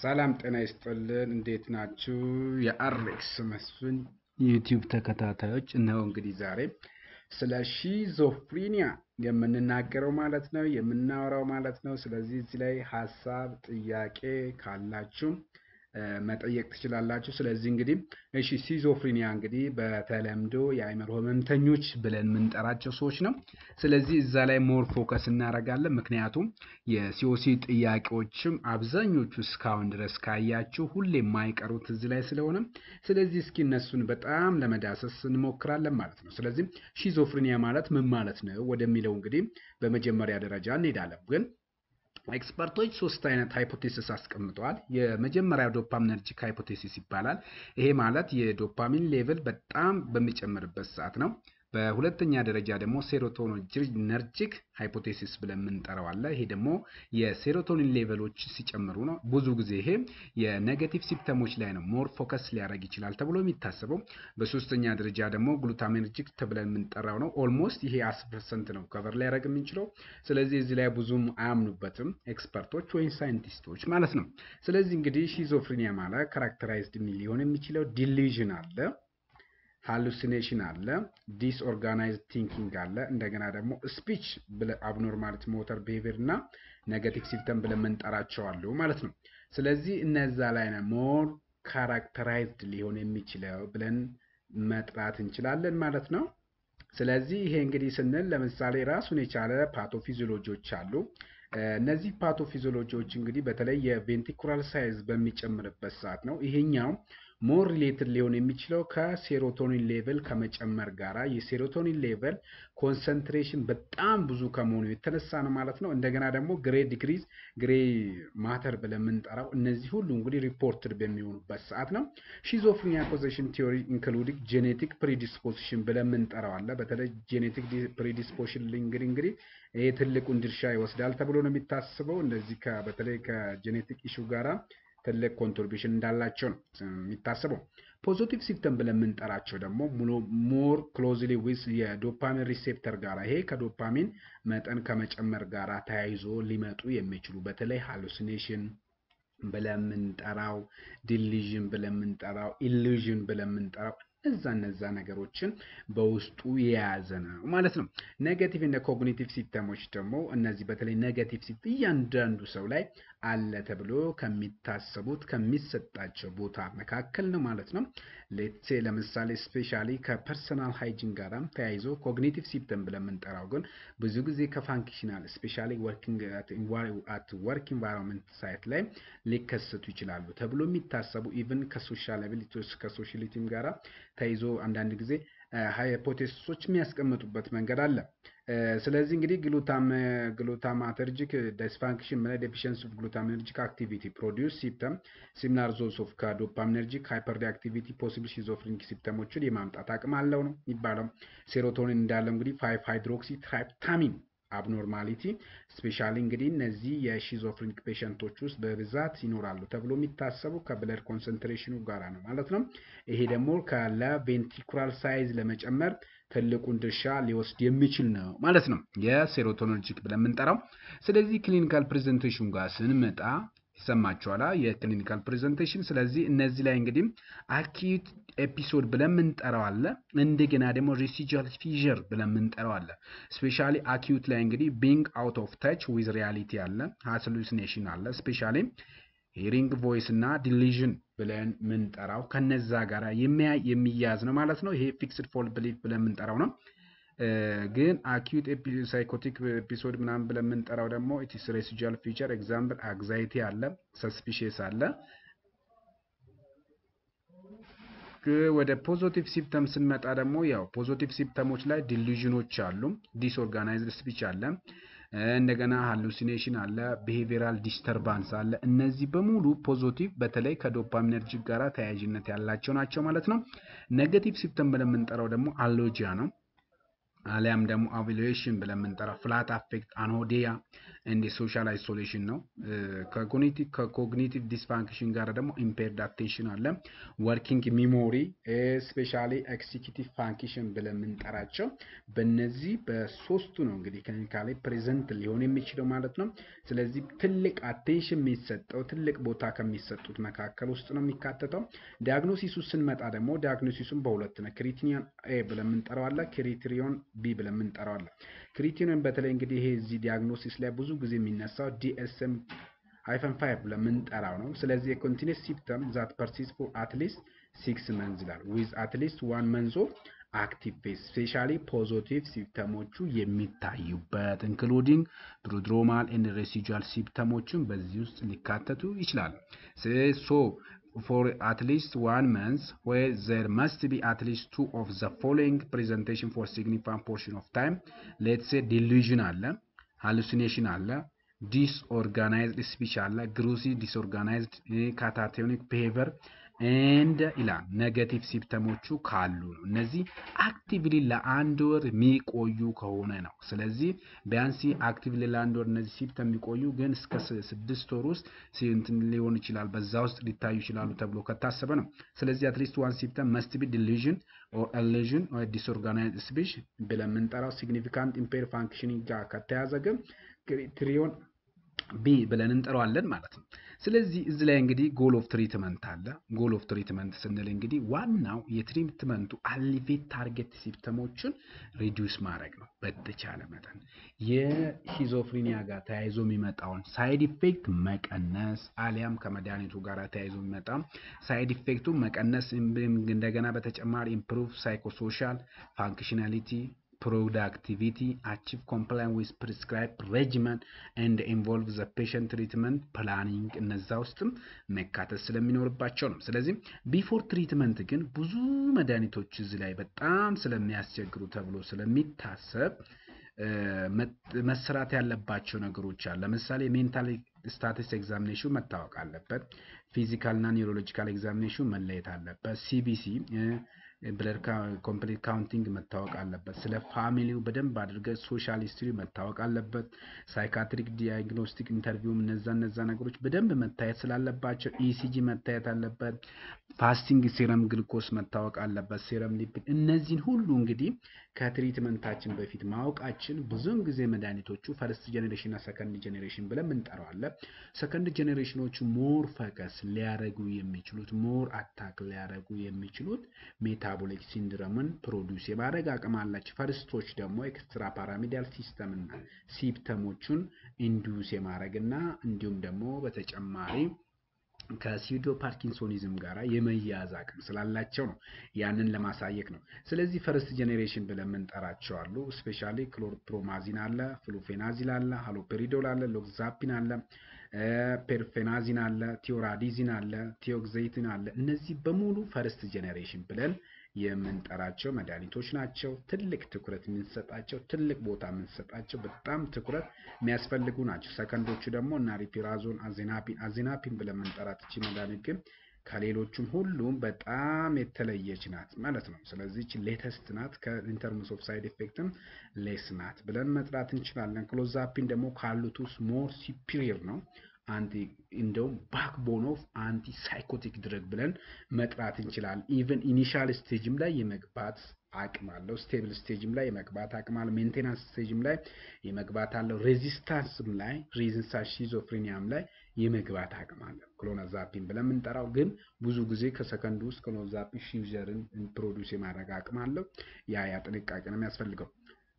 ሰላም ጤና ይስጥልን። እንዴት ናችሁ? የአሬክስ መስፍን ዩቲዩብ ተከታታዮች እነሆ እንግዲህ ዛሬ ስለ ሺዞፍሪኒያ የምንናገረው ማለት ነው የምናወራው ማለት ነው። ስለዚህ እዚህ ላይ ሀሳብ ጥያቄ ካላችሁ መጠየቅ ትችላላችሁ። ስለዚህ እንግዲህ እሺ ሲዞፍሪኒያ እንግዲህ በተለምዶ የአእምሮ ህመምተኞች ብለን የምንጠራቸው ሰዎች ነው። ስለዚህ እዛ ላይ ሞር ፎከስ እናደርጋለን። ምክንያቱም የሲኦሲ ጥያቄዎችም አብዛኞቹ እስካሁን ድረስ ካያችሁ ሁሌ የማይቀሩት እዚህ ላይ ስለሆነ ስለዚህ እስኪ እነሱን በጣም ለመዳሰስ እንሞክራለን ማለት ነው። ስለዚህ ሺዞፍሪኒያ ማለት ምን ማለት ነው ወደሚለው እንግዲህ በመጀመሪያ ደረጃ እንሄዳለን ግን ኤክስፐርቶች ሶስት አይነት ሃይፖቴሲስ አስቀምጠዋል። የመጀመሪያው ዶፓሚነርጂክ ሃይፖቴሲስ ይባላል። ይሄ ማለት የዶፓሚን ሌቭል በጣም በሚጨምርበት ሰዓት ነው። በሁለተኛ ደረጃ ደግሞ ሴሮቶኒነርጂክ ሃይፖቴሲስ ብለን የምንጠራው አለ። ይሄ ደግሞ የሴሮቶኒን ሌቨሎች ሲጨምሩ ነው። ብዙ ጊዜ ይሄ የኔጌቲቭ ሲምፕተሞች ላይ ነው ሞር ፎከስ ሊያደርግ ይችላል ተብሎ የሚታሰበው። በሶስተኛ ደረጃ ደግሞ ግሉታሚነርጂክ ብለን የምንጠራው ነው። ኦልሞስት ይሄ አስር ፐርሰንት ነው ከቨር ሊያደርግ የምንችለው። ስለዚህ እዚህ ላይ ብዙም አያምኑበትም ኤክስፐርቶች ወይም ሳይንቲስቶች ማለት ነው። ስለዚህ እንግዲህ ሺዞፍሪኒያ ማለት ካራክተራይዝድ ሊሆን የሚችለው ዲሊዥን አለ ሃሉሲኔሽን አለ፣ ዲስኦርጋናይዝድ ቲንኪንግ አለ። እንደገና ደግሞ ስፒች አብኖርማሊቲ ሞተር ቢሄቪየር እና ኔጋቲቭ ሲምፕተም ብለን የምንጠራቸው አሉ ማለት ነው። ስለዚህ እነዛ ላይ ነው ሞር ካራክተራይዝድ ሊሆን የሚችለው ብለን መጥራት እንችላለን ማለት ነው። ስለዚህ ይሄ እንግዲህ ስንል ለምሳሌ ራሱን የቻለ ፓቶፊዚዮሎጂዎች አሉ። እነዚህ ፓቶፊዚዮሎጂዎች እንግዲህ በተለይ የቬንትሪኩላር ሳይዝ በሚጨምርበት ሰዓት ነው ይሄኛው ሞር ሪሌትድ ሊሆን የሚችለው ከሴሮቶኒን ሌቨል ከመጨመር ጋራ የሴሮቶኒን ሌቨል ኮንሰንትሬሽን በጣም ብዙ ከመሆኑ የተነሳ ነው ማለት ነው። እንደገና ደግሞ ግሬ ዲግሪዝ ግሬ ማተር ብለን የምንጠራው እነዚህ ሁሉ እንግዲህ ሪፖርትድ በሚሆኑበት ሰዓት ነው። ሺዞፍሪኒያ ኮዜሽን ቲዮሪ ኢንክሉዲንግ ጄኔቲክ ፕሪዲስፖዚሽን ብለን የምንጠራው አለ። በተለይ ጄኔቲክ ፕሪዲስፖዚሽን እንግዲህ እንግዲህ ይሄ ትልቁን ድርሻ ይወስዳል ተብሎ ነው የሚታስበው። እንደዚህ በተለይ ከጄኔቲክ ኢሹ ጋራ ትልቅ ኮንትሪቢሽን እንዳላቸው ነው የሚታሰበው። ፖዚቲቭ ሲምፕተም ብለን የምንጠራቸው ደግሞ ሞር ክሎዝሊ ዊዝ የዶፓሚን ሪሴፕተር ጋር ይሄ ከዶፓሚን መጠን ከመጨመር ጋር ተያይዞ ሊመጡ የሚችሉ በተለይ ሃሉሲኔሽን ብለን የምንጠራው፣ ዲሊዥን ብለን የምንጠራው፣ ኢሉዥን ብለን የምንጠራው እነዛ እነዛ ነገሮችን በውስጡ የያዘ ነው ማለት ነው። ኔጋቲቭ እና ኮግኒቲቭ ሲስተሞች ደግሞ እነዚህ በተለይ ኔጋቲቭ ሲት እያንዳንዱ ሰው ላይ አለ ተብሎ ከሚታሰቡት ከሚሰጣቸው ቦታ መካከል ነው ማለት ነው። ሌትሴ ለምሳሌ ስፔሻሊ ከፐርሰናል ሃይጂን ጋራም ተያይዞ ኮግኒቲቭ ሲስተም ብለን የምንጠራው ግን ብዙ ጊዜ ከፋንክሽናል ስፔሻሊ አት ወርክ ኢንቫይሮንመንት ሳይት ላይ ሊከሰቱ ይችላሉ ተብሎ የሚታሰቡ ኢቭን ከሶሻል አቢሊቲዎች ከሶሻሊቲም ጋራ ተይዞ አንዳንድ ጊዜ ሃይፖቴሲሶች የሚያስቀምጡበት መንገድ አለ። ስለዚህ እንግዲህ ግሉታም ግሉታማተርጂክ ዲስፋንክሽን ማለት ዴፊሽንሲ ኦፍ ግሉታሚነርጂክ አክቲቪቲ ፕሮዲውስ ሲምፕተም ሲሚላር ዞስ ኦፍ ከዶፓሚነርጂክ ሃይፐር አክቲቪቲ ፖሲብል ሺዞፍሪኒክ ሲምፕተሞችን የማምጣት አቅም አለው ነው የሚባለው። ሴሮቶኒን እንዳለው እንግዲህ ፋይቭ ሃይድሮክሲ ትራይፕታሚን አብኖርማሊቲ ስፔሻሊ እንግዲህ እነዚህ የሺዞፍሪኒክ ፔሸንቶች ውስጥ በብዛት ይኖራሉ ተብሎ የሚታሰቡ ከብለድ ኮንሰንትሬሽኑ ጋራ ነው ማለት ነው። ይሄ ደግሞ ከለቬንትሪኩላር ሳይዝ ለመጨመር ትልቁን ድርሻ ሊወስድ የሚችል ነው ማለት ነው የሴሮቶኖርጂክ ብለን የምንጠራው። ስለዚህ ክሊኒካል ፕሬዘንቴሽን ጋር ስንመጣ ይሰማችኋላ የክሊኒካል ፕሬዘንቴሽን። ስለዚህ እነዚህ ላይ እንግዲህ አኪዩት ኤፒሶድ ብለን የምንጠራው አለ። እንደገና ደግሞ ሬሲጁዋል ፊዥር ብለን የምንጠራው አለ። ስፔሻሊ አኪዩት ላይ እንግዲህ ቢንግ አውት ኦፍ ታች ዊዝ ሪያሊቲ አለ፣ ሃሉሲኔሽን አለ። ስፔሻሊ ሂሪንግ ቮይስ እና ዲሊዥን ብለን የምንጠራው ከነዛ ጋር የሚያያዝ ነው ማለት ነው። ይሄ ፊክስድ ፎል ብሊፍ ብለን የምንጠራው ነው። ግን አኪዩት ሳይኮቲክ ኤፒሶድ ምናምን ብለን የምንጠራው ደግሞ ኢትስ ሬሲጁዋል ፊቸር ኤግዛምፕል አግዛይቲ አለ፣ ሰስፒሽስ አለ። ወደ ፖዚቲቭ ሲምፕተም ስንመጣ ደግሞ ያው ፖዚቲቭ ሲምፕተሞች ላይ ዲሉዥኖች አሉ፣ ዲስኦርጋናይዝድ ስፒች አለ፣ እንደገና ሃሉሲኔሽን አለ፣ ቢሄቪራል ዲስተርባንስ አለ። እነዚህ በሙሉ ፖዚቲቭ በተለይ ከዶፓሚነርጂክ ጋር ተያያዥነት ያላቸው ናቸው ማለት ነው። ኔጋቲቭ ሲምፕተም ብለን የምንጠራው ደግሞ አሎጂያ ነው። አሊያም ደግሞ አቫሉዌሽን ብለን የምንጠራው ፍላት አፌክት አኖዲያ እንደ ሶሻል አይሶሌሽን ነው። ከኮግኒቲቭ ዲስፋንክሽን ጋር ደግሞ ኢምፔርድ አቴንሽን አለ። ወርኪንግ ሚሞሪ ስፔሻሊ ኤክሲኪቲቭ ፋንክሽን ብለን የምንጠራቸው በእነዚህ በሶስቱ ነው እንግዲህ ክሊኒካሊ ፕሬዘንት ሊሆን የሚችለው ማለት ነው። ስለዚህ ትልቅ አቴንሽን የሚሰጠው ትልቅ ቦታ ከሚሰጡት መካከል ውስጥ ነው የሚካተተው። ዲያግኖሲሱ ስንመጣ ደግሞ ዲያግኖሲሱን በሁለት ነው። ክሪቲኒያን ኤ ብለን የምንጠራው አለ፣ ክሪቴሪዮን ቢ ብለን የምንጠራው አለ። ክሪቴሪዮን በተለይ እንግዲህ ይሄ እዚህ ዲያግኖሲስ ላይ ብዙ ጊዜ የሚነሳው ዲኤስኤም ሃይፈን ፋይቭ ብለን የምንጠራው ነው። ስለዚህ የኮንቲኒስ ሲፕተም ዛት ፐርሲስ ፎር አትሊስት ሲክስ መንዝ ይላል ዊዝ አትሊስት ዋን መንዝ ኦፍ አክቲቭ ፌስ ስፔሻሊ ፖዚቲቭ ሲፕተሞቹ የሚታዩበት ኢንክሉዲንግ ፕሮድሮማል ኤንድ ሬሲጁዋል ሲፕተሞችን በዚህ ውስጥ ሊካተቱ ይችላሉ። ሶ for at least one month where there must be at least two of the following presentation for significant portion of time let's say delusion አለ hallucination አለ ዲስኦርጋናይዝድ ስፒች አለ ግሩሲ ዲስኦርጋናይዝድ ካታቶኒክ ቢሄቨር ኤንድ ይላል ኔጌቲቭ ሲፕተሞቹ ካሉ ነው። እነዚህ አክቲቭሊ ለአንድ ወር የሚቆዩ ከሆነ ነው። ስለዚህ ቢያንስ አክቲቭሊ ለአንድ ወር እነዚህ ሲፕተም የሚቆዩ ግን እስከ ስድስት ወር ውስጥ እንትን ሊሆን ይችላል፣ በዛ ውስጥ ሊታዩ ይችላሉ ተብሎ ከታሰበ ነው። ስለዚህ አትሊስት ዋን ሲፕተም መስት ቢ ዲሉዥን ኦር ኢሉዥን ኦር ዲስኦርጋናይዝድ ስፒች ብለን የምንጠራው ሲግኒፊካንት ኢምፔር ፋንክሽኒንግ ጋር ከተያዘ ግን ክሪቴሪዮን ቢ ብለን እንጠራዋለን ማለት ነው። ስለዚህ እዚህ ላይ እንግዲህ ጎል ኦፍ ትሪትመንት አለ። ጎል ኦፍ ትሪትመንት ስንል እንግዲህ ዋናው የትሪትመንቱ አሊቬት ታርጌት ሲፕተሞችን ሪዲዩስ ማድረግ ነው በተቻለ መጠን የሺዞፍሪኒያ ጋር ተያይዞ የሚመጣውን ሳይድ ኢፌክት መቀነስ አሊያም ከመድኃኒቱ ጋር ተያይዞ የሚመጣ ሳይድ ኢፌክቱ መቀነስ እንደገና በተጨማሪ ኢምፕሩቭ ሳይኮሶሻል ፋንክሽናሊቲ productivity, achieve compliance with prescribed regimen and involve the patient treatment planning እነዛ ውስጥም መካተት ስለሚኖርባቸው ነው። ስለዚህ ቢፎር ትሪትመንት ግን ብዙ መድኃኒቶች እዚህ ላይ በጣም ስለሚያስቸግሩ ተብሎ ስለሚታሰብ መሰራት ያለባቸው ነገሮች አሉ። ለምሳሌ ሜንታል ስታትስ ኤግዛሚኔሽን መታወቅ አለበት። ፊዚካል እና ኒውሮሎጂካል ኤግዛሚኔሽን መለየት አለበት። ሲቢሲ ብለድ ኮምፕሊት ካውንቲንግ መታወቅ አለበት። ስለ ፋሚሊው በደንብ አድርገ ሶሻል ሂስትሪ መታወቅ አለበት። ሳይካትሪክ ዲያግኖስቲክ ኢንተርቪውም እነዛ እነዛ ነገሮች በደንብ መታየት ስላለባቸው ኢሲጂ መታየት አለበት። ፋስቲንግ ሴረም ግልኮስ መታወቅ አለበት። ሴረም ሊፒድ እነዚህን ሁሉ እንግዲህ ከትሪትመንታችን በፊት ማወቃችን ብዙውን ጊዜ መድኃኒቶቹ ፈርስት ጄኔሬሽን እና ሰከንድ ጄኔሬሽን ብለን እንጠራዋለን። ሰከንድ ጄኔሬሽኖቹ ሞር ፈከስ ሊያደርጉ የሚችሉት ሞር አታክ ሊያደርጉ የሚችሉት ሜታቦሊክ ሲንድረምን ፕሮዲውስ የማድረግ አቅም አላቸው። ፈርስቶች ደግሞ ኤክስትራ ፓራሚዲያል ሲስተምና ሲፕተሞቹን ኢንዱስ የማድረግ እና እንዲሁም ደግሞ በተጨማሪ ከሲዶ ፓርኪንሶኒዝም ጋር የመያዝ አቅም ስላላቸው ነው። ያንን ለማሳየት ነው። ስለዚህ ፈርስት ጄኔሬሽን ብለን የምንጠራቸው አሉ። ስፔሻሊ ክሎርፕሮማዚን አለ፣ ፍሉፌናዚል አለ፣ ሃሎፔሪዶል አለ፣ ሎክዛፒን አለ፣ ፔርፌናዚን አለ፣ ቲዮራዲዚን አለ፣ ቲዮግዜቲን አለ። እነዚህ በሙሉ ፈርስት ጄኔሬሽን ብለን የምንጠራቸው መድኃኒቶች ናቸው። ትልቅ ትኩረት የምንሰጣቸው ትልቅ ቦታ የምንሰጣቸው በጣም ትኩረት የሚያስፈልጉ ናቸው። ሰከንዶቹ ደግሞ እና ሪፒራዞን፣ አዜናፒን አዜናፒን ብለን የምንጠራት እቺ መድኃኒት ግን ከሌሎቹም ሁሉም በጣም የተለየች ናት ማለት ነው። ስለዚህ ሌተስት ናት። ከኢንተርምስ ኦፍ ሳይድ ኤፌክትም ሌስ ናት ብለን መጥራት እንችላለን። ክሎዛፒን ደግሞ ካሉት ውስጥ ሞር ሲፒሪየር ነው። አንቲ እንደውም ባክቦን ኦፍ አንቲ ሳይኮቲክ ድረግ ብለን መጥራት እንችላለን። ኢቨን ኢኒሻል ስቴጅም ላይ የመግባት አቅም አለው። ስቴብል ስቴጅም ላይ የመግባት አቅም አለው። ሜንቴናንስ ስቴጅም ላይ የመግባት አለው። ሬዚስታንስም ላይ ሬዚስታንስ ሺዞፍሬኒያም ላይ የመግባት አቅም አለው። ክሎናዛፒን ብለን የምንጠራው ግን ብዙ ጊዜ ከሰከንድ ውስጥ ክሎናዛፒን ሺዘርን ፕሮዲውስ የማድረግ አቅም አለው። ያ ያ ጥንቃቄ ነው የሚያስፈልገው።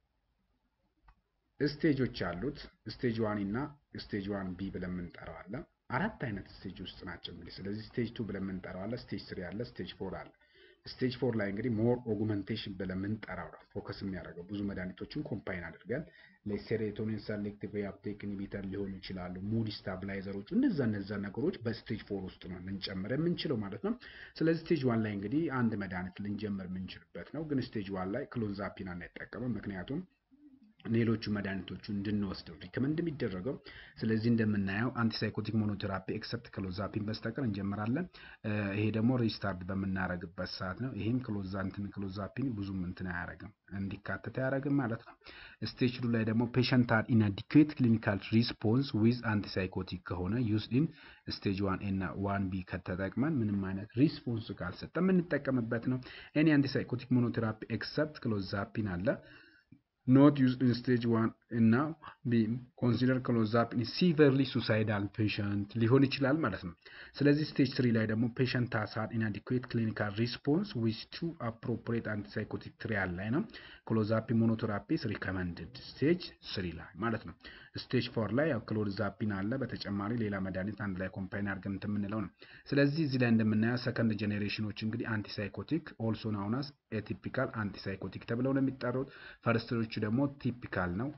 ስቴጆች አሉት። ስቴጅ ዋን እና ስቴጅ ዋን ቢ ብለን የምንጠራው አለ። አራት አይነት ስቴጅ ውስጥ ናቸው እንግዲህ። ስለዚህ ስቴጅ ቱ ብለን የምንጠራው አለ፣ ስቴጅ ስሪ አለ፣ ስቴጅ ፎር አለ። ስቴጅ ፎር ላይ እንግዲህ ሞር ኦጉመንቴሽን ብለን የምንጠራው ነው ፎከስ የሚያደርገው ብዙ መድኃኒቶችን ኮምፓይን አድርገን ለሴሮቶኒን ሰሌክቲቭ ሪአፕቴክ ኢንሂቢተር ሊሆኑ ይችላሉ፣ ሙድ ስታብላይዘሮች፣ እነዛ እነዛ ነገሮች በስቴጅ ፎር ውስጥ ነው ልንጨምር የምንችለው ማለት ነው። ስለዚህ ስቴጅ ዋን ላይ እንግዲህ አንድ መድኃኒት ልንጀምር የምንችልበት ነው። ግን ስቴጅ ዋን ላይ ክሎንዛፒን አንጠቀምም ምክንያቱም ሌሎቹ መድኃኒቶቹ እንድንወስደው ሪከመንድ የሚደረገው። ስለዚህ እንደምናየው አንቲሳይኮቲክ ሞኖቴራፒ ኤክሰፕት ክሎዛፒን በስተቀር እንጀምራለን። ይሄ ደግሞ ሪስታርት በምናደርግበት ሰዓት ነው። ይህም ክሎዛንትን ክሎዛፒን ብዙም እንትን አያደርግም እንዲካተት አያደርግም ማለት ነው። ስቴጅ ቱ ላይ ደግሞ ፔሸንት አር ኢናዲኩዌት ክሊኒካል ሪስፖንስ ዊዝ አንቲሳይኮቲክ ከሆነ ዩዝድ ኢን ስቴጅ ዋን እና ዋን ቢ ከተጠቅመን ምንም አይነት ሪስፖንስ ካልሰጠ የምንጠቀምበት ነው። ኤኒ አንቲሳይኮቲክ ሞኖቴራፒ ኤክሰፕት ክሎዛፒን አለ ኖት ዩዝድ ኢን ስቴጅ ዋን እና ቢ ኮንሲደር ክሎዛፒን ሲቨርሊ ሱሳይዳል ፔሸንት ሊሆን ይችላል ማለት ነው። ስለዚህ ስቴጅ ትሪ ላይ ደግሞ ፔሸንት ታሳር ኢናዲኩዌት ክሊኒካል ሪስፖንስ ዊዝ ቱ አፕሮፕሪየት አንቲሳይኮቲክ ትሪያል ላይ ነው። ክሎዛፒን ሞኖቴራፒስ ሪከመንድድ ስቴጅ ስሪ ላይ ማለት ነው። ስቴጅ ፎር ላይ ያው ክሎዛፒን አለ። በተጨማሪ ሌላ መድኃኒት አንድ ላይ ኮምፓይን አድርገን እንትን የምንለው ነው። ስለዚህ እዚህ ላይ እንደምናየው ሰከንድ ጄኔሬሽኖች እንግዲህ አንቲሳይኮቲክ ኦልሶ ናውናስ ኤቲፒካል አንቲሳይኮቲክ ተብለው ነው የሚጠሩት። ፈርስትሮቹ ደግሞ ቲፒካል ነው።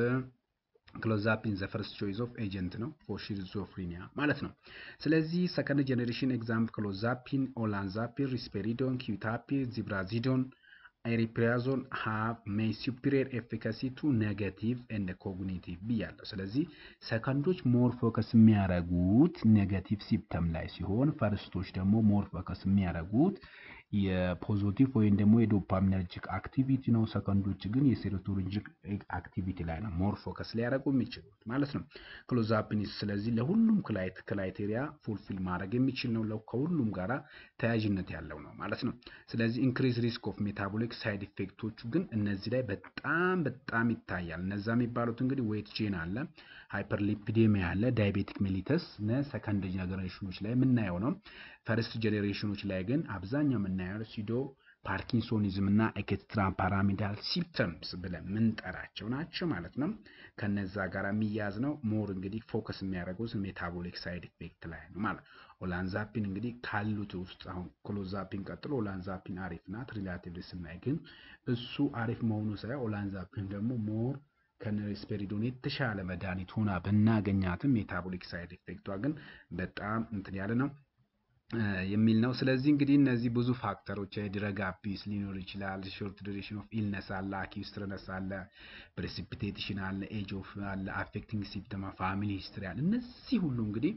ክሎዛፒን ዘ ፈርስት ቾይስ ኦፍ ኤጀንት ነው ፎር ሺዞፍሪኒያ ማለት ነው። ስለዚህ ሰከንድ ጄኔሬሽን ኤግዛምፕል ክሎዛፒን፣ ኦላንዛፒን፣ ሪስፔሪዶን፣ ኪዩታፒን፣ ዚብራዚዶን ኤሪፕሪያዞን ሃቭ ሜይ ሱፒሪየር ኤፊካሲ ቱ ኔጋቲቭ ኤንድ ኮግኒቲቭ ብያለሁ። ስለዚህ ሰከንዶች ሞር ፎከስ የሚያደርጉት ኔጋቲቭ ሲፕተም ላይ ሲሆን ፈርስቶች ደግሞ ሞር ፎከስ የሚያደርጉት የፖዚቲቭ ወይም ደግሞ የዶፓሚነርጂክ አክቲቪቲ ነው። ሰከንዶች ግን የሴሮቶኒንጂክ አክቲቪቲ ላይ ነው ሞር ፎከስ ሊያደርጉ የሚችሉት ማለት ነው። ክሎዛፒን ስለዚህ ለሁሉም ክራይቴሪያ ፉልፊል ማድረግ የሚችል ነው። ከሁሉም ጋራ ተያያዥነት ያለው ነው ማለት ነው። ስለዚህ ኢንክሪዝ ሪስክ ኦፍ ሜታቦሊክ ሳይድ ኢፌክቶቹ ግን እነዚህ ላይ በጣም በጣም ይታያል። እነዛ የሚባሉት እንግዲህ ዌት ቼን አለ፣ ሃይፐርሊፒዴሚያ አለ፣ ዳይቤቲክ ሜሊተስ ሰከንድ ጀኔሬሽኖች ላይ የምናየው ነው። ፈርስት ጀኔሬሽኖች ላይ ግን አብዛኛው የምናየው ሲዶ ፓርኪንሶኒዝም እና ኤክስትራ ፓራሚዳል ሲምፕተምስ ብለን የምንጠራቸው ናቸው ማለት ነው። ከነዛ ጋር የሚያዝ ነው። ሞር እንግዲህ ፎከስ የሚያደርጉት ሜታቦሊክ ሳይድ ኢፌክት ላይ ነው ማለት ኦላንዛፒን እንግዲህ ካሉት ውስጥ አሁን ክሎዛፒን ቀጥሎ ኦላንዛፒን አሪፍ ናት። ሪላቲቭሊ ስናይ ግን እሱ አሪፍ መሆኑ ሳይሆን ኦላንዛፒን ደግሞ ሞር ከነሪስፔሪዶን የተሻለ መድኃኒት ሆና ብናገኛትም ሜታቦሊክ ሳይድ ኢፌክቷ ግን በጣም እንትን ያለ ነው የሚል ነው። ስለዚህ እንግዲህ እነዚህ ብዙ ፋክተሮች የድረግ አቢስ ሊኖር ይችላል። ሾርት ዱሬሽን ኦፍ ኢልነስ አለ፣ አኪው ስትረነስ አለ፣ ፕሬሲፒቴሽን አለ፣ ኤጅ ኦፍ አለ፣ አፌክቲንግ ሲፕተማ፣ ፋሚሊ ሂስትሪ አለ። እነዚህ ሁሉ እንግዲህ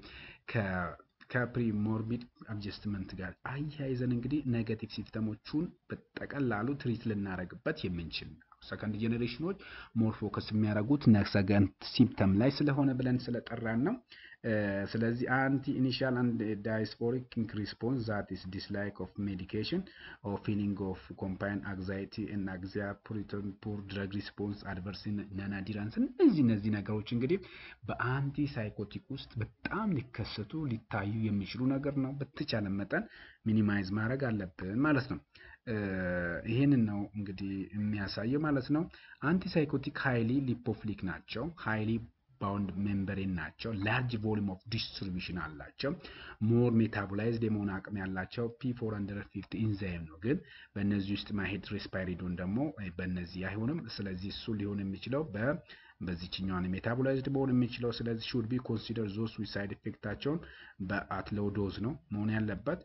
ከፕሪሞርቢድ አድጀስትመንት ጋር አያይዘን እንግዲህ ኔጋቲቭ ሲፕተሞቹን በጠቀላሉ ትሪት ልናደርግበት የምንችል ነው። ሰከንድ ጄኔሬሽኖች ሞር ፎከስ የሚያደርጉት ሰከንድ ሲምፕተም ላይ ስለሆነ ብለን ስለጠራን ነው። ስለዚህ አንቲ ኢኒሻል አንድ ዳይስፖሪክ ሪስፖንስ ዛት ኢስ ዲስላይክ ኦፍ ሜዲኬሽን ኦር ፊሊንግ ኦፍ ኮምፓይን አንግዛይቲ እና አግዚያ ፑሪተን ፑር ድረግ ሪስፖንስ አድቨርስ ነናዲራንስ እነዚህ እነዚህ ነገሮች እንግዲህ በአንቲ ሳይኮቲክ ውስጥ በጣም ሊከሰቱ ሊታዩ የሚችሉ ነገር ነው። በተቻለ መጠን ሚኒማይዝ ማድረግ አለብን ማለት ነው። ይህንን ነው እንግዲህ የሚያሳየው ማለት ነው። አንቲሳይኮቲክ ሃይሊ ሊፖፍሊክ ናቸው። ሃይሊ ባውንድ ሜምበሬን ናቸው። ላርጅ ቮሊም ኦፍ ዲስትሪቢሽን አላቸው። ሞር ሜታቦላይዝድ የመሆን አቅም ያላቸው ፒ ፎር ሀንድረድ ፊፍቲ ኢንዛይም ነው። ግን በእነዚህ ውስጥ ማሄድ ሬስፓይሪዶን ደግሞ በእነዚህ አይሆንም። ስለዚህ እሱ ሊሆን የሚችለው በ በዚችኛዋን ሜታቦላይዝድ መሆን የሚችለው ስለዚህ ሹድ ቢ ኮንሲደር ዞስ ዊሳይድ ኢፌክታቸውን በአትለው ዶዝ ነው መሆን ያለበት።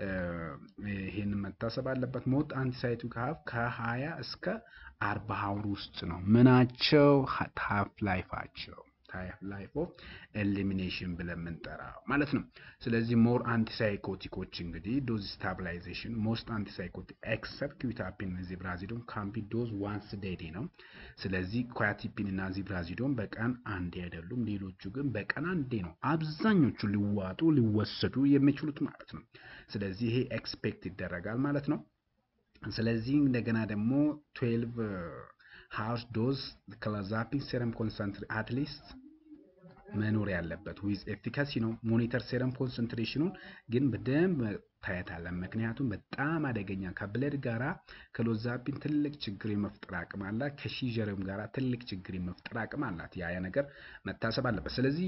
ይህንን መታሰብ አለበት። ሞት አንቲሳይቶቲክ ሀፍ ከሀያ እስከ አርባ ሀውር ውስጥ ነው ምናቸው ሀፍ ላይፋቸው ታይፕ ላይፍ ኦፍ ኤሊሚኔሽን ብለን የምንጠራው ማለት ነው። ስለዚህ ሞር አንቲሳይኮቲኮች እንግዲህ ዶዝ ስታብላይዜሽን ሞስት አንቲሳይኮቲክ ኤክሰፕት ኪዊታፒን ዚብራዚዶን ካምቢ ዶዝ ዋንስ ዴይሊ ነው። ስለዚህ ኳያቲፒን እና ዚብራዚዶን በቀን አንዴ አይደሉም። ሌሎቹ ግን በቀን አንዴ ነው አብዛኞቹ ሊዋጡ ሊወሰዱ የሚችሉት ማለት ነው። ስለዚህ ይሄ ኤክስፔክት ይደረጋል ማለት ነው። ስለዚህ እንደገና ደግሞ ትዌልቭ ሃውስ ዶዝ ክሎዛፒን ሴረም ኮንሰንትሬ አትሊስት መኖር ያለበት ዊዝ ኤፊካሲ ነው። ሞኒተር ሴረም ኮንሰንትሬሽኑን ግን በደንብ ታየታለን። ምክንያቱም በጣም አደገኛ ከብለድ ጋራ ክሎዛፒን ትልቅ ችግር የመፍጠር አቅም አላት። ከሺጀርም ጋራ ትልቅ ችግር የመፍጠር አቅም አላት። ያ ነገር መታሰብ አለበት። ስለዚህ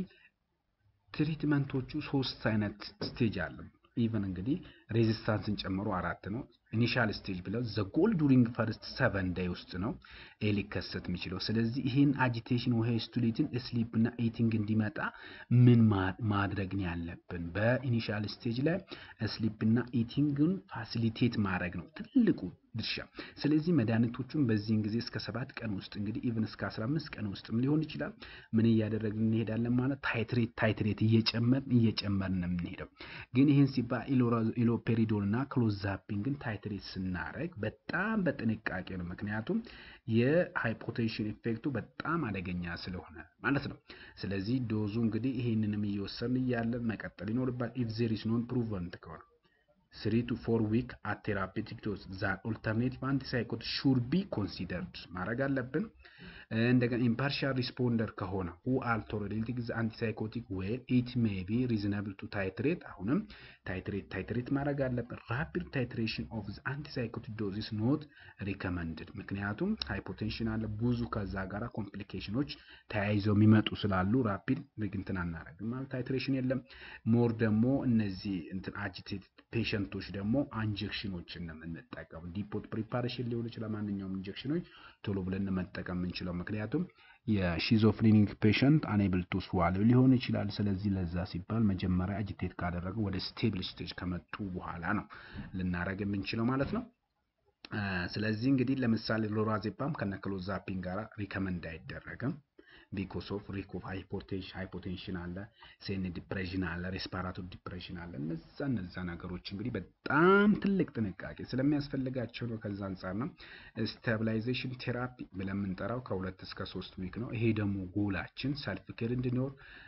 ትሪትመንቶቹ ሶስት አይነት ስቴጅ አለ። ኢቨን እንግዲህ ሬዚስታንስን ጨምሮ አራት ነው። ኢኒሻል ስቴጅ ብለው ዘ ጎል ዱሪንግ ፈርስት ሰቨን ዳይ ውስጥ ነው ይሄ ሊከሰት የሚችለው። ስለዚህ ይህን አጂቴሽን ወይ ስቱሊትን ስሊፕ እና ኢቲንግ እንዲመጣ ምን ማድረግ ነው ያለብን? በኢኒሻል ስቴጅ ላይ ስሊፕ እና ኢቲንግን ፋሲሊቴት ማድረግ ነው ትልቁ ድርሻ። ስለዚህ መድኃኒቶቹን በዚህን ጊዜ እስከ ሰባት ቀን ውስጥ እንግዲህ ኢቭን እስከ አስራ አምስት ቀን ውስጥም ሊሆን ይችላል ምን እያደረግን እንሄዳለን ማለት ታይትሬት ታይትሬት እየጨመርን እየጨመርን ነው የምንሄደው። ግን ይህን ሲባል ኢሎፔሪዶን እና ክሎዛፒንግን ታይትሬት ስናደርግ በጣም በጥንቃቄ ነው። ምክንያቱም የሃይፖቴንሽን ኢፌክቱ በጣም አደገኛ ስለሆነ ማለት ነው። ስለዚህ ዶዙ እንግዲህ ይሄንንም እየወሰድን እያለን መቀጠል ይኖርባል። ኢፍ ዜር ኢዝ ኖን ፕሩቨንት ከሆነ ስሪ ቱ ፎር ዊክ አት ቴራፒቲክ ዶዝ ዛት ኦልተርኔቲቭ አንቲሳይኮቲክ ሹድ ቢ ኮንሲደርድ ማድረግ አለብን። እንደገና ኢምፓርሻል ሪስፖንደር ከሆነ ሁ አር ቶለሬቲንግ ዘ አንቲሳይኮቲክ ዌል ኢት ሜይ ቢ ሪዝናብል ቱ ታይትሬት አሁንም ታይትሬት ታይትሬት ማድረግ አለብን። ራፒድ ታይትሬሽን ኦፍ ዘ አንቲሳይኮቲክ ዶዝ ኢዝ ኖት ሪከመንድድ። ምክንያቱም ሃይፖቴንሽን አለ ብዙ ከዛ ጋራ ኮምፕሊኬሽኖች ተያይዘው የሚመጡ ስላሉ ራፒድ እንትን አናደርግም ማለት ታይትሬሽን የለም። ሞር ደግሞ እነዚህ እንትን አጂቴትድ ፔሸንቶች ደግሞ አንጀክሽኖችን ነው የምንጠቀሙ። ዲፖት ፕሪፓሬሽን ሊሆን ይችላል። ማንኛውም ኢንጀክሽኖች ቶሎ ብለን መጠቀም የምንችለው ምክንያቱም የሺዞፍሪኒክ ፔሸንት አኔብል ቱ ስዋሎ ሊሆን ይችላል። ስለዚህ ለዛ ሲባል መጀመሪያ አጂቴት ካደረገ ወደ ስቴብል ስቴጅ ከመጡ በኋላ ነው ልናደረግ የምንችለው ማለት ነው። ስለዚህ እንግዲህ ለምሳሌ ሎራዜፓም ከነክሎዛፒን ጋር ሪከመንድ አይደረግም። ቢኮስ ኦፍ ሪክ ኦፍ ሃይፖቴንሽን አለ፣ ሴን ዲፕሬሽን አለ፣ ሬስፓራቶሪ ዲፕሬሽን አለ። እነዛ እነዛ ነገሮች እንግዲህ በጣም ትልቅ ጥንቃቄ ስለሚያስፈልጋቸው ነው። ከዛ አንጻር ነው ስታብላይዜሽን ቴራፒ ብለን የምንጠራው ከሁለት እስከ ሶስት ዊክ ነው። ይሄ ደግሞ ጎላችን ሰልፍ ኬር እንዲኖር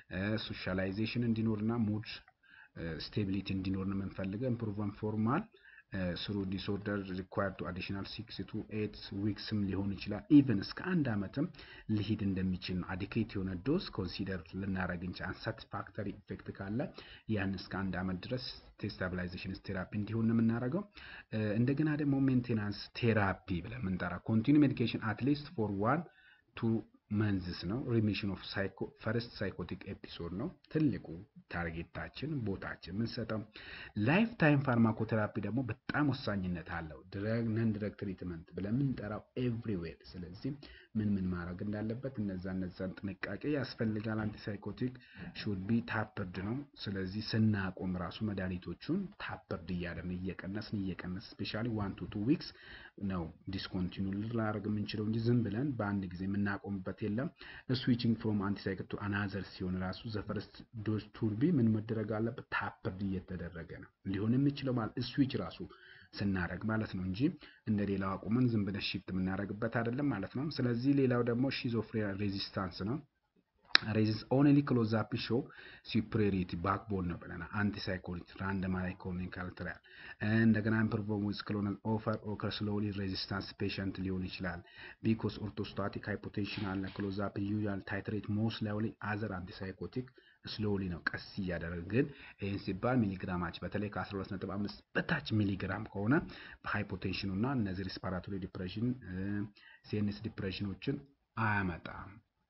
ሶሻላይዜሽን እንዲኖር እና ሙድ ስቴቢሊቲ እንዲኖር ነው የምንፈልገው ኢምፕሩቭመንት ፎርማል ስሩ ዲስኦርደር ሪኳየር ቱ አዲሽናል ሲክስ ቱ ኤት ዊክስም ሊሆን ይችላል። ኢቨን እስከ አንድ ዓመትም ሊሄድ እንደሚችል ነው። አዲኬት የሆነ ዶዝ ኮንሲደር ልናደረግ እንችል አንሳቲስፋክተሪ ኢፌክት ካለ ያን እስከ አንድ ዓመት ድረስ ስታብላይዜሽን ቴራፒ እንዲሆን የምናደርገው። እንደገና ደግሞ ሜንቴናንስ ቴራፒ ብለን የምንጠራ ኮንቲኒ ሜዲኬሽን አትሊስት ፎር ዋን ቱ መንዝስ ነው። ሪሚሽን ኦፍ ፈርስት ሳይኮቲክ ኤፒሶድ ነው ትልቁ ታርጌታችን ቦታችን የምንሰጠው። ላይፍ ታይም ፋርማኮቴራፒ ደግሞ በጣም ወሳኝነት አለው። ድረግ ነን ድረግ ትሪትመንት ብለን የምንጠራው ኤቭሪዌር። ስለዚህ ምን ምን ማድረግ እንዳለበት እነዛ እነዛን ጥንቃቄ ያስፈልጋል። አንቲሳይኮቲክ ሹድ ቢ ታፕርድ ነው። ስለዚህ ስናቆም ራሱ መድኃኒቶቹን ታፕርድ እያደረግን እየቀነስን እየቀነስ ስፔሻሊ ዋን ቱ ቱ ዊክስ ነው ዲስኮንቲኒ ልናደርግ የምንችለው እንጂ ዝም ብለን በአንድ ጊዜ የምናቆምበት የለም። ስዊችንግ ፍሮም አንቲሳይኮት ቱ አናዘር ሲሆን ራሱ ዘፈርስት ዶዝ ቱርቢ ምን መደረግ አለበት? ታፕርድ እየተደረገ ነው ሊሆን የሚችለው ማለት ስዊች ራሱ ስናደረግ ማለት ነው እንጂ እንደ ሌላው አቁመን ዝም ብለን ሺፍት የምናደርግበት አይደለም ማለት ነው። ስለዚህ ሌላው ደግሞ ሺዞፍሬኒያ ሬዚስታንስ ነው። ሬዚስ ኦንሊ ክሎዛፕ ሾው ሱፕሪዮሪቲ ባክቦን ነው ብለናል። አንቲሳይኮቲክ ራንደማይዝ ክሊኒካል ትራያል እንደገና ኢምፕሩቭ ዊዝ ክሎናል ኦፈር ኦከር ስሎሊ ሬዚስታንስ ፔሸንት ሊሆን ይችላል። ቢኮስ ኦርቶስታቲክ ሃይፖቴንሽን አለ። ክሎዛፕ ዩዛል ታይትሬት ሞስት ላይሊ አዘር አንቲሳይኮቲክ ስሎሊ ነው ቀስ እያደረግን ግን ይህን ሲባል ሚሊግራማች በተለይ ከ12.5 በታች ሚሊግራም ከሆነ በሃይፖቴንሽኑ እና እነዚህ ሪስፓራቶሪ ዲፕሬሽን ሲኤንኤስ ዲፕሬሽኖችን አያመጣም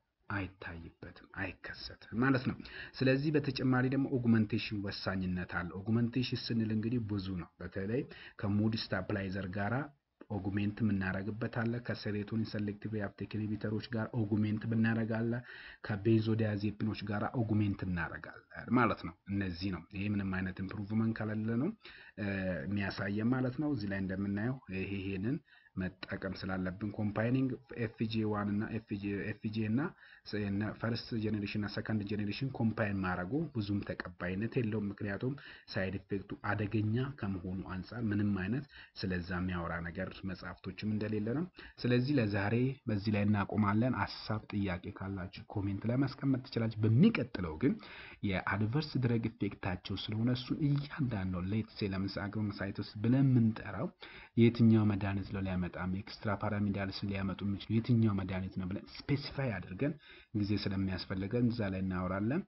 አይታይበትም አይከሰትም ማለት ነው። ስለዚህ በተጨማሪ ደግሞ ኦጉመንቴሽን ወሳኝነት አለ። ኦጉመንቴሽን ስንል እንግዲህ ብዙ ነው። በተለይ ከሙድ ስታፕላይዘር ጋራ ኦጉሜንት የምናደርግበት አለ። ከሴሮቶኒን ሰሌክቲቭ ሪአፕቴክ ኢንሂቢተሮች ጋር ኦጉሜንት ብናደርጋለ። ከቤንዞዲያዜፒኖች ጋር ኦጉሜንት እናደርጋለን ማለት ነው። እነዚህ ነው። ይሄ ምንም አይነት ኢምፕሩቭመንት ከሌለ ነው የሚያሳየን ማለት ነው። እዚህ ላይ እንደምናየው ይሄ ይሄንን መጠቀም ስላለብን ኮምፓይኒንግ ኤፍጂ ዋን እና ኤፍጂ እና ፈርስት ጄኔሬሽን እና ሰከንድ ጄኔሬሽን ኮምፓይን ማድረጉ ብዙም ተቀባይነት የለውም። ምክንያቱም ሳይድ ኢፌክቱ አደገኛ ከመሆኑ አንጻር ምንም አይነት ስለዛ የሚያወራ ነገር መጽሐፍቶችም እንደሌለ ነው። ስለዚህ ለዛሬ በዚህ ላይ እናቆማለን። ሀሳብ ጥያቄ ካላችሁ ኮሜንት ላይ ማስቀመጥ ትችላችሁ። በሚቀጥለው ግን የአድቨርስ ድረግ ኢፌክታቸው ስለሆነ እሱን እያንዳንዱ ሌትሴ ለምሳሌ አግሮመሳይቶስ ብለን የምንጠራው የትኛው መድኃኒት ነው ሊያመጣም ኤክስትራ ፓራሚዳልስ ሊያመጡ የሚችሉ የትኛው መድኃኒት ነው ብለን ስፔሲፋይ አድርገን ጊዜ ስለሚያስፈልገን እዛ ላይ እናወራለን።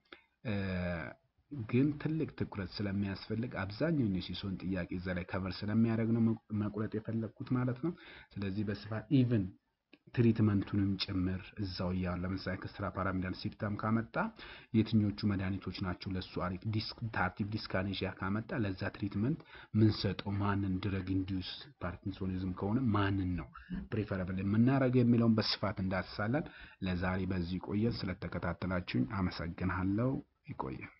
ግን ትልቅ ትኩረት ስለሚያስፈልግ አብዛኛውን የሲሶን ጥያቄ እዛ ላይ ከቨር ስለሚያደርግ ነው መቁረጥ የፈለግኩት ማለት ነው። ስለዚህ በስፋት ኢቭን ትሪትመንቱንም ጭምር እዛው እያ ለምሳሌ ኤክስትራ ፓራሚዳል ሲፕታም ካመጣ የትኞቹ መድኃኒቶች ናቸው ለሱ አሪፍ ታርቲቭ ዲስካኔሽያ ካመጣ ለዛ ትሪትመንት ምንሰጠው ማንን ድረግ ኢንዲዩስ ፓርኪንሶኒዝም ከሆነ ማንን ነው ፕሪፈረብል የምናደርገው የሚለውን በስፋት እንዳስሳለን። ለዛሬ በዚህ ቆየን። ስለተከታተላችሁኝ አመሰግናለሁ። ይቆየን።